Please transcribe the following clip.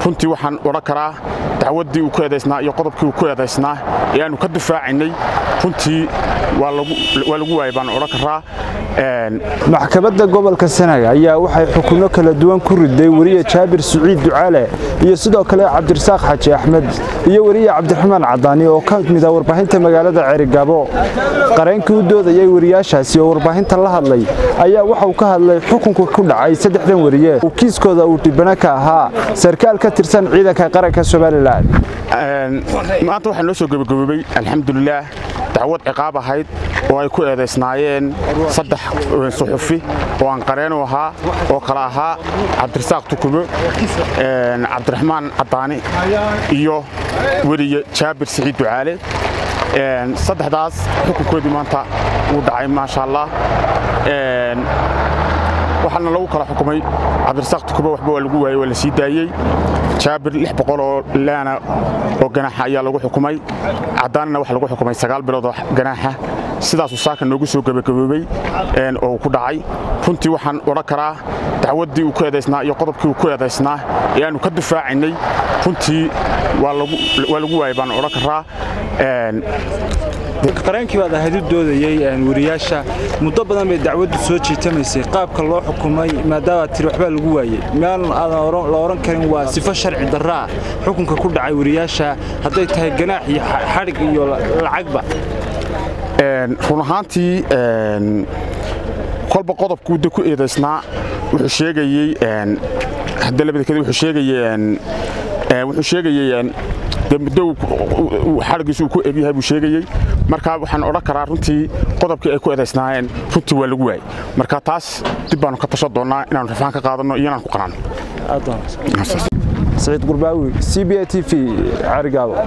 runtii waxaan odhan karaa dacwaddii uu ku eedaysnaa iyo qodobkii uu ku eedaysnaa ee aannu ka difaacaynay runtii waa lagu waayay baan odhan karaa maxkamadda gobolka sanaag ayaa waxay xukunno kala duwan ku riday weriye jaabir siciid ducaale iyo sidoo kale cabdirasaaq xaji axmed iyo weriye cabdiraxmaan cadaani oo ka mida warbaahinta magaalada cerigabo qareenkii u doodayay weriyaashaasi oo warbaahinta la hadlay ayaa waxauu ka hadlay xukunka ku dhacay saddexdan weriye uu kiiskooda uu dhibana ka ahaa sarkaal ka tirsan ciidanka qaranka somalilan maanta waxaa noo soo gebagaboobay alxamdulilaah dacwad ciqaab ahayd oo ay ku eedaysnaayeen saddex suxufi oo aan qareenu ahaa oo kale ahaa cabdirasaaq tukumo cabdiraxmaan cadaani iyo weriye jaabir siciid ducaale saddexdaas xukunkoodii maanta wuu dhacay maasha allah waxaana lagu kala xukumay cabdirasaaq tukumo waxba waa lagu waayey waa la sii daayey jaabir lix boqol oo laana oo ganaaxa ayaa lagu xukumay cadaanina waxa lagu xukumay sagaal bilood oo ganaaxa sidaasuu saaka noogu soo gebagaboobey oo uu ku dhacay runtii waxaan odhan karaa dacwaddii uu ku eedaysnaa iyo qodobkii uu ku eedaysnaa ee aannu ka difaacaynay runtii waa lagu waayay baan odhan karaa qareenkii baad ahayd u doodayey weriyaasha muddo badan bay dacwaddu soo jiitamaysay qaabka loo xukumay maadaamaad tiri waxbaa lagu waayey meel aadan la odhan karin waa sifo sharci darraa xukunka ku dhacay weriyaasha hadday tahay ganaax iyo xadhig iyo lacagba run ahaantii kolba qodobkuuda ku eedaysnaa wuxuu sheegayey hadda labadaked wuxuu sheegayey wuxuu sheegayey muddo xadhigiisu uu ku egyahay buu sheegayey marka waxaan odhan karaa runtii qodobkii ay ku eedaysnaayeen runtii waa lagu waayey marka taas dib baanu ka tashan doonnaa inaanu rafaan ka qaadanno iyo inaan ku qanano saciid qurbaawi c b a t v carigaabo